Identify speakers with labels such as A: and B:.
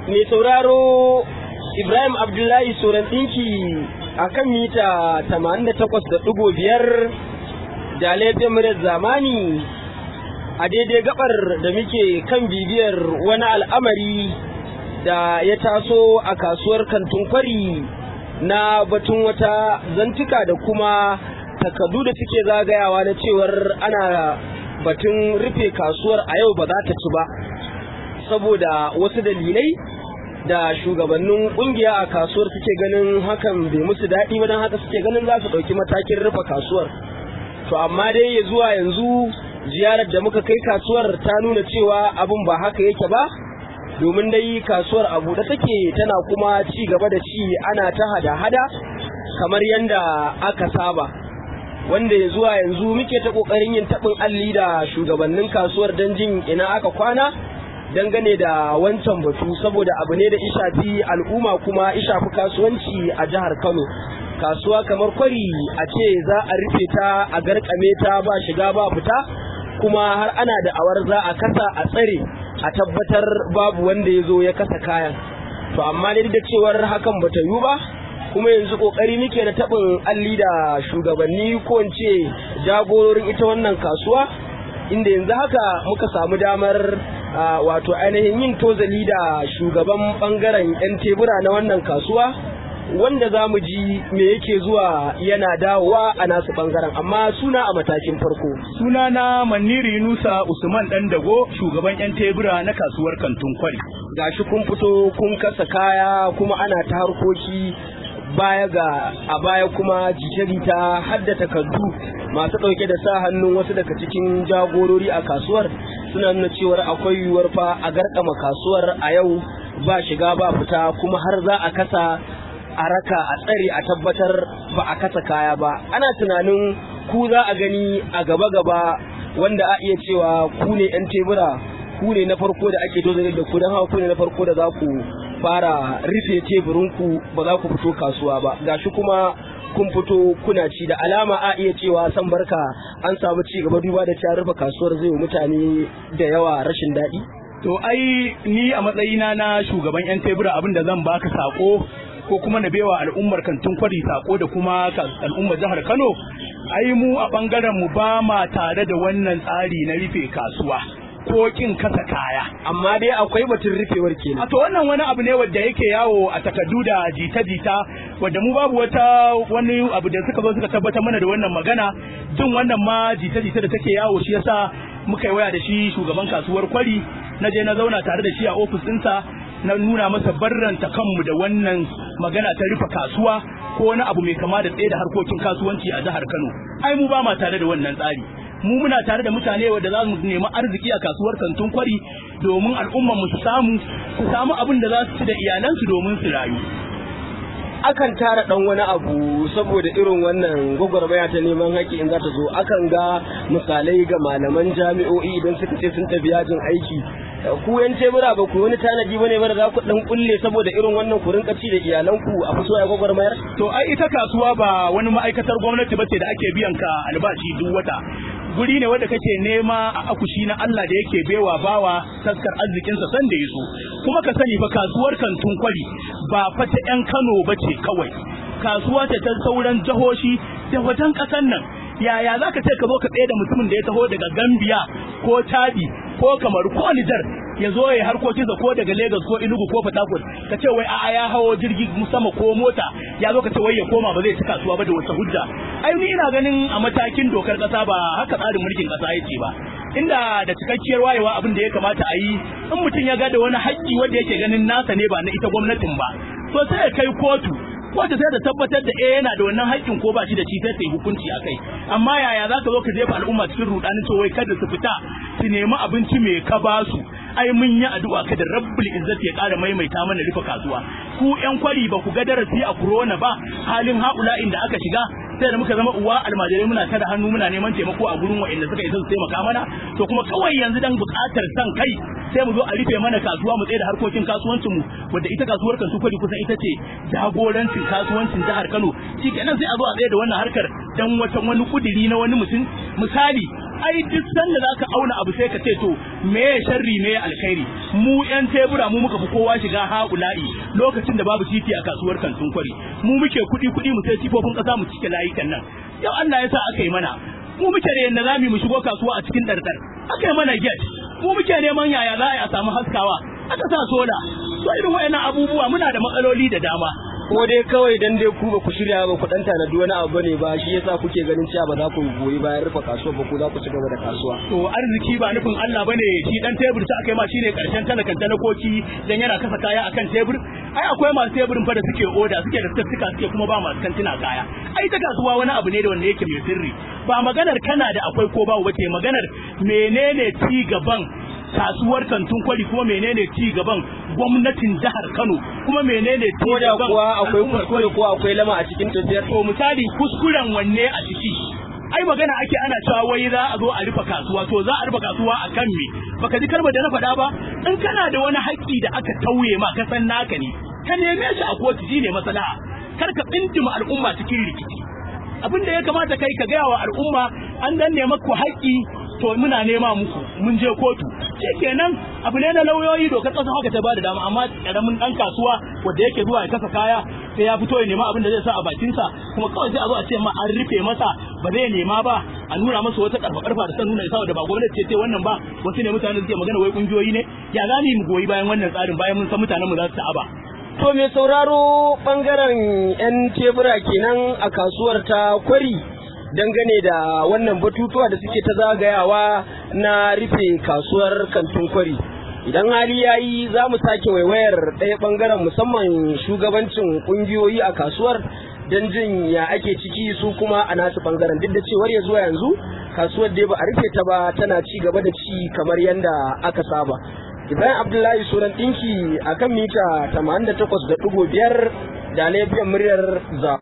A: mai sauraro Ibrahim Abdullahi Soran ɗinki a kan mita 88.5 da laifin murar zamani a daidai gabar da muke kan bibiyar wani al'amari da ya taso a kasuwar kantin kwari na batun wata zantuka da kuma takardu da suke zagayawa na cewar ana batun rufe kasuwar a yau ba za ta ci ba saboda wasu dalilai da shugabannin kungiya a kasuwar suke ganin hakan bai musu daɗi ba don haka suke ganin za su ɗauki matakin rufe kasuwar to amma dai ya zuwa yanzu ziyarar da muka kai kasuwar ta nuna cewa abin ba haka yake ba domin dai kasuwar a buɗe take tana kuma ci gaba da ci ana ta hada-hada kamar yadda aka saba wanda ya zuwa yanzu muke ta ƙoƙarin yin taɓin alli da shugabannin kasuwar don jin ina aka kwana dangane da wancan batu saboda abu ne da ishafi al'umma kuma ishafi kasuwanci a jihar kano kasuwa kamar kwari a ce za a rufe ta a garkame ta ba shiga ba fita kuma har ana da awar za a kasa a tsare a tabbatar babu wanda ya zo ya kasa kayan to amma dai da cewar hakan bata yiwu ba kuma yanzu kokari muke da tabin alli da shugabanni ko in ce jagororin ita wannan kasuwa inda yanzu haka muka samu damar wato ainihin yin tozali da shugaban bangaren 'yan tebura na wannan kasuwa wanda za mu ji me yake zuwa yana dawowa a nasu bangaren amma suna a matakin farko
B: suna na maniri nusa usman dan dago shugaban 'yan tebura na kasuwar kantun kwari
A: gashi kun fito kun kasa kaya kuma ana ta harkoki baya ga a baya kuma jita-jita hadda takardu masu ɗauke da sa hannun wasu daga cikin jagorori a kasuwar suna nuna cewar akwai yiwuwar fa a garkama kasuwar a yau ba shiga ba fita kuma har za a kasa a raka a tsare a tabbatar ba a kasa kaya ba ana tunanin ku za a gani a gaba-gaba wanda a iya cewa ku ne 'yan tebura ku ne na farko da ake dozare da ku don hawa ku ne na farko da za ku fara rufe teburinku ba za ku fito kasuwa ba gashi kuma kun fito kuna ci da alama a iya cewa san barka an samu ci gaba duba da ta rufe kasuwar zai mutane da yawa rashin daɗi
B: to ai ni a matsayina na shugaban yan tebura abin da zan baka sako ko kuma na bewa al'ummar kantin kwari sako da kuma al'ummar jihar Kano ai mu a bangaren mu ba ma tare da wannan tsari na rufe kasuwa ko kin kasa kaya
A: amma dai akwai batun rufewar kenan
B: a to wannan wani abu ne wanda yake yawo a takardu da jita-jita wanda mu babu wata wani abu da suka zo suka tabbatar mana da wannan magana jin wannan ma jita-jita da take yawo shi yasa muka yi waya da shi shugaban kasuwar kwari na je na zauna tare da shi a ofis ɗinsa na nuna masa barranta kanmu da wannan magana ta rufe kasuwa ko wani abu mai kama da tsaye da harkokin kasuwanci a jihar Kano ai mu ba ma tare da wannan tsari mu muna tare da mutane wanda za mu nemi arziki a kasuwar kantun kwari domin al'ummar mu su samu su samu abin da za su ci da iyalansu domin su rayu
A: akan tara dan wani abu saboda irin wannan gwagwarmaya ta neman haƙƙi in za ta zo akan ga misalai ga malaman jami'o'i idan suka ce sun tafi yajin aiki ku yan tebura ba ku wani tanadi bane ba da za ku dan kulle saboda irin wannan ku rinka ci da iyalanku a fito a gwagwarmayar
B: to ai ita kasuwa ba wani ma'aikatar gwamnati ba ce da ake biyan ka albashi duk wata guri ne wanda kake nema a akushi na Allah da yake bewa bawa taskar arzikinsa san da yaso kuma ka sani fa kasuwar kantun kwari ba fata yan Kano bace kawai kasuwa ce ta sauran jihohi da wajen kasan nan yaya za ka ce ka zo ka tsaye da mutumin da ya taho daga Gambia ko Chadi ko Kamaru ko Nijar ya zo ya harkokinsa ko daga Lagos ko Enugu ko Port Harcourt ka ce wai a'a ya hawo jirgi sama ko mota ya zo ka ce wai ya koma ba zai ci kasuwa ba da wata hujja ai ni ina ganin a matakin dokar kasa ba haka tsarin mulkin kasa yake ba inda da cikakkiyar wayewa abin da ya kamata a yi in mutum ya ga da wani haƙƙi wanda yake ganin nasa ne ba na ita gwamnatin ba to sai ya kai kotu wanda sai da tabbatar da eh yana da wannan haƙƙin ko ba shi da shi sai sai hukunci a kai amma yaya za ka zo ka jefa al'umma cikin rudanin cewa kada su fita su nemi abinci mai ka ba su ai mun yi addu'a kada rabbul izzati ya ƙara maimaita mana rufe kasuwa ku yan kwari ba ku ga darasi a corona ba halin haula'in da aka shiga sai da muka zama uwa almajirai muna tada hannu muna neman taimako a gurin wa'anda suka isa su taimaka mana to kuma kawai yanzu dan buƙatar san kai sai mu zo a rufe mana kasuwa mu tsaye da harkokin kasuwancin mu wanda ita kasuwar kan kwari kusan ita ce jagorancin kasuwancin jihar Kano shi kenan sai a zo a tsaye da wannan harkar dan wata wani kudiri na wani mutum misali ai duk sanda zaka auna abu sai ka ce to me sharri me alkhairi mu yan tebura mu muka fi kowa shiga haula'i lokacin da babu titi a kasuwar kantin kwari mu muke kuɗi kuɗi mu sai tifofin ƙasa mu cike layukan nan yau Allah ya sa aka yi mana mu muke da yanda zamu mu shigo kasuwa a cikin dardar aka yi mana gate mu muke neman yaya za a yi a samu haskawa aka sa sola so irin wayannan abubuwa muna da matsaloli da dama
A: ko dai kawai dan dai ku ba ku shirya ba ku dan tanadi wani abu bane ba shi yasa kuke ganin cewa ba za ku goyi bayan rufe kasuwa ba ku za ku ci gaba da kasuwa
B: to arziki ba nufin Allah bane shi dan tebur ta akai ma shine karshen talakan talakoki dan yana kasa kaya akan tebur ai akwai masu teburin fa da suke oda suke da tattuka suke kuma ba masu kantina kaya ai ta kasuwa wani abu ne da wanda yake mai sirri ba maganar kana da akwai ko babu bace maganar menene ci gaban kasuwar kantun kwari kuma menene ci gaban gwamnatin jihar Kano kuma menene ci
A: ko da
B: gaban
A: kuwa akwai
B: al'ummar
A: kuskure ko akwai lama a cikin tafiyar
B: to misali kuskuren wanne a ciki ai magana ake ana cewa wai za a zo a rufe kasuwa to za a rufe kasuwa a kan me baka ji kalmar da na faɗa ba in kana da wani haƙƙi da aka tauye ma ka san naka ne ka neme shi a kotu shine maslaha kar ka tsindima al'umma cikin rikici abin da ya kamata kai ka gaya wa al'umma an danne maku haƙƙi to muna nema muku mun je kotu kenan abu ne na lauyoyi dokar ƙasa haka ta bada dama amma karamin dan kasuwa wanda yake zuwa ya kasa kaya sai ya fito ya nema abin da zai sa a bakinsa kuma kawai sai a zo a ce ma an rufe masa ba zai nema ba a nuna masa wata karfa karfa da san nuna isa da ba gwamnati ce ce wannan ba wasu ne mutane suke magana wai kungiyoyi ne ya za mu goyi bayan wannan tsarin bayan mun san mutanen mu za su ta'aba
A: To mai sauraro bangaren 'yan tebura kenan a kasuwar ta kwari dangane da wannan batutuwa da suke ta zagayawa na rufe kasuwar kantin kwari. Idan hali ya yi za mu sake waiwayar ɗaya bangaren musamman shugabancin ƙungiyoyi a kasuwar don jin ya ake ciki su kuma a nasu bangaren duk da cewar ya zuwa yanzu kasuwar dai ba a rufe ta ba tana ci gaba da ci kamar yadda aka saba. Ibrahim Abdullahi Suran ɗinki a kan mita 88.5 da laifin muryar za.